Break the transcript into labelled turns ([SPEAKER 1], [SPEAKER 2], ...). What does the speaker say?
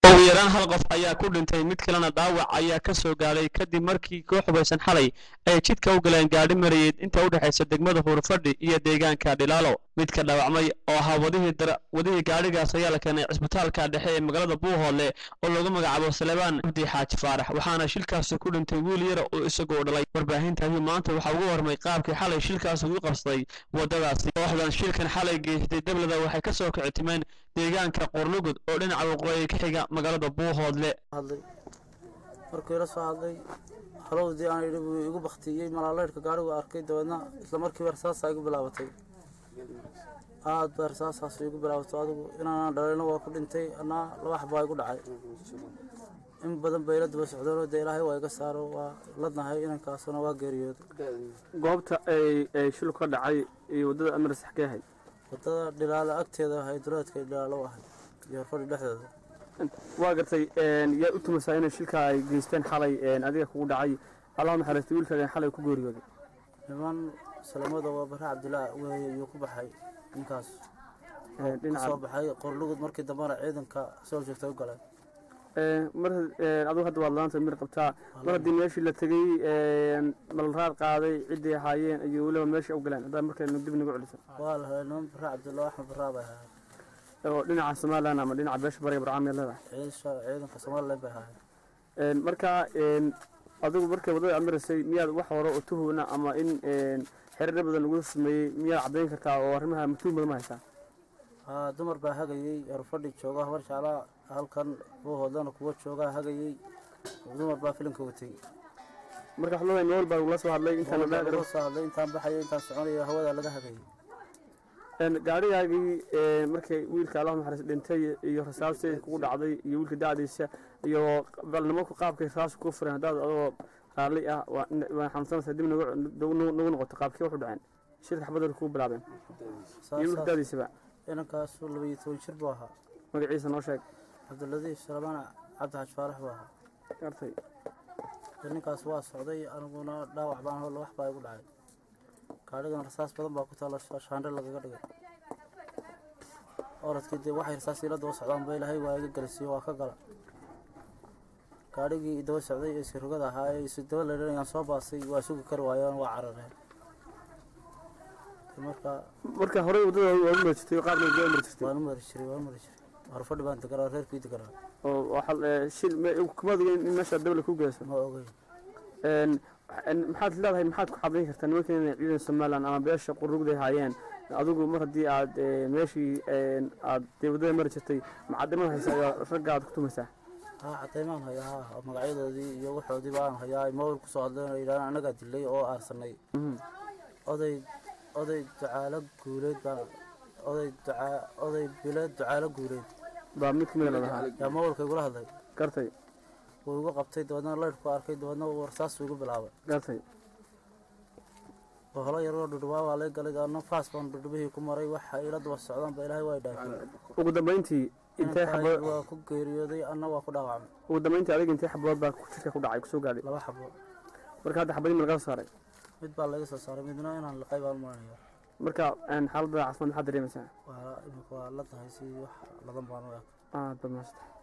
[SPEAKER 1] ugu yaraan hal qof ayaa ku dhintay mid kalena dhaawac ayaa ka soo gaadhay kadib markii koox hubaysan xalay ay jidka u galeen gaadhi marayeed inta u dhexaysa degmada huurfadhi iyo deegaanka dhilaalo midka dhaawacmay oo ahaa wadihii dara wadihii gaadhigaas ayaa la keenay cisbitaalka dhexe ee magaalada buuhoodle oo lagu magacaabo salebaan abdi xaaji faarax waxaana shilkaasi ku dhintay wiil yara oo isagoo dhalay warbaahintaasi maanta waxaa ugu warmay qaabkii xalay shilkaas ugu qabsaday waddadaasi kooxdan shilkan xalay geystay dablada waxay ka soo kicitimeen deegaanka qorlugud oo dhinaca waqooyi ka xiga magaalada buuhoodle
[SPEAKER 2] hadlay markuu ila soo hadlay halowdii aan idhi buu igu baktiyey malaaleyrhka gaarigu arkay dabeedna isla markiiba rasaasaa igu bilaabatay aad baa rasaasaas igu bilaabatay adigu inaanaan dhalayna waa ku dhintay anaa laba xabaa igu dhacay in badan bay ila daba socdeenoo dee ilaahay waa iga saaro waa ladnahay inankaasuna waa geeriyooday
[SPEAKER 3] goobta ay shil ka dhacay iyo waddada amar saxkee ahayd
[SPEAKER 2] wadada dhilaalo agteeda ahay duleedka dhilaalo ahay iyo fadhi dhexdeeda
[SPEAKER 3] waa gartay yaa u tumaysaa inay shilka ay geysteen xalay adiga kugu dhacay allah naxariistay wiilkaagan xalay ku geeriyooday
[SPEAKER 2] niman salamada waa bare cabdilaa weeye ayuu ku baxay ninkaas kasoo
[SPEAKER 3] dhinaca
[SPEAKER 2] baxay qorlugud markii dambena ciidanka soo joogtay u galeen
[SPEAKER 3] mar adigu hadda waad laanta mir qabtaa mar haddii meeshii la tegey malraad qaaday ciddii ahaayeen iyo weliba meeshii u galeen haddaa markay dib nagu celiso
[SPEAKER 2] waa la helay niman bare cabdilaa axmed baraa bay ahaayeen
[SPEAKER 3] oo dhinaca somalilan ama dhinaca beesha bariga barcaam yaad leedahay
[SPEAKER 2] ciidanka ciidanka somalilan bay ahaayeen
[SPEAKER 3] marka adigu markay waddada aad maraysay miyaad wax hore oo tuhuna ama in xiriir badan lagu sameeyey miyaad caddayn kartaa oo arrimaha matuun badan ma haysaa
[SPEAKER 2] haa dumar baa hagayey erfadhi jooga habar jeclaa halkan buuhoodlana kuwa joogaa hagayey dumar baa filimka watay
[SPEAKER 3] marka waxaad leedahay meel baa lagula soo hadlay intaan la
[SPEAKER 2] laga soo hadlay intaan baxayo intaan soconayo hawada laga hagayay
[SPEAKER 3] gaadhigaagii markay wiilka allah naxariis dhintay iyo rasaastii kugu dhacday iyo wiilka dacdiisa iyo balnimanku qaabkay rasaas ku fureen haddaad adoo raalli ah waa xanuunsanaysaa dib nagu nagu noqoto qaabkii waxu dhaceen shirka xabadooda kugu bilaabeen iyo wiilka dacdiisaba
[SPEAKER 2] inankaasu labaiyo toban jir buu ahaa
[SPEAKER 3] magaciisa noo sheeg
[SPEAKER 2] cabdiladiif salamaan cabdi xaj faarax buu ahaa
[SPEAKER 3] gartay
[SPEAKER 2] dee ninkaas waa socday aniguna dhaawac baan hol wax baa igu dhacay gaadhigan rasaas badan baa ku taalla shaandhe lagaga dhigay oradkii dee waxay rasaas ila daba socdaan ba ilaahay waa iga galisiyo waa ka gala gaadhigii daba socday ee isirogada ahaa ee isu daba leedhanayaan soo baasay waa sugi kari waayeen waa carareen marka
[SPEAKER 3] marka horey waddada waad mari jirtay qaabna waa mari jirtay
[SPEAKER 2] waan u mari jiray waan u mari jiray horfadhi baan deganaa reerkii deganaa
[SPEAKER 3] oo waxaa shil kuma ogeyn in meesha dabla ku geyso
[SPEAKER 2] ma ogey
[SPEAKER 3] maxaad leedahay maxaad ku xadayn kartaa nimankan inay ciidan somalilan ama beesha qurugday haayeen adigu mar haddii aad meeshii aad dee waddada mari jirtay macadimada haysa ayaa ragga aad ku tumaysaa
[SPEAKER 2] haa cadaymaan hayaa haa magacyadoodii iyo waxoodii baan hayaa ay mawil kusoo hadleen oo yidhahdaan annagaa dilay oo aarsanay oday oday ducaalo guuleed baa oday ducaa oday bileed ducaalo guuleed
[SPEAKER 3] baa mid kamida ladahaa
[SPEAKER 2] yaa mawilka igula hadlay
[SPEAKER 3] gartay
[SPEAKER 2] wuu igu qabtay dabeedna laydhku arkay dabeedna warsaas igu bilaabay
[SPEAKER 3] gartay
[SPEAKER 2] holo yaroo dhudhubaa waa lay galay dabeedna faas baan dhudhubihii ku maray waxa ila daba socdaan ba ilaahay waa dhaafiyey
[SPEAKER 3] ugu dambayntii intee xabood
[SPEAKER 2] waa ku geeriyooday anna waa ku dhaawacmay
[SPEAKER 3] ugu dambayntii adiga intee xabood baa jirka ku dhacay kusoo gaadhay
[SPEAKER 2] laba xabo
[SPEAKER 3] marka hadda xabadii ma laga soo saaray
[SPEAKER 2] mid baa laga soo saaray midna inaan liqay baan maranaya
[SPEAKER 3] marka xaaladda caafimaad maxaad dareemaysaa
[SPEAKER 2] waa imika waa la tahay si wax ladan baan u eg
[SPEAKER 3] aad baad maasata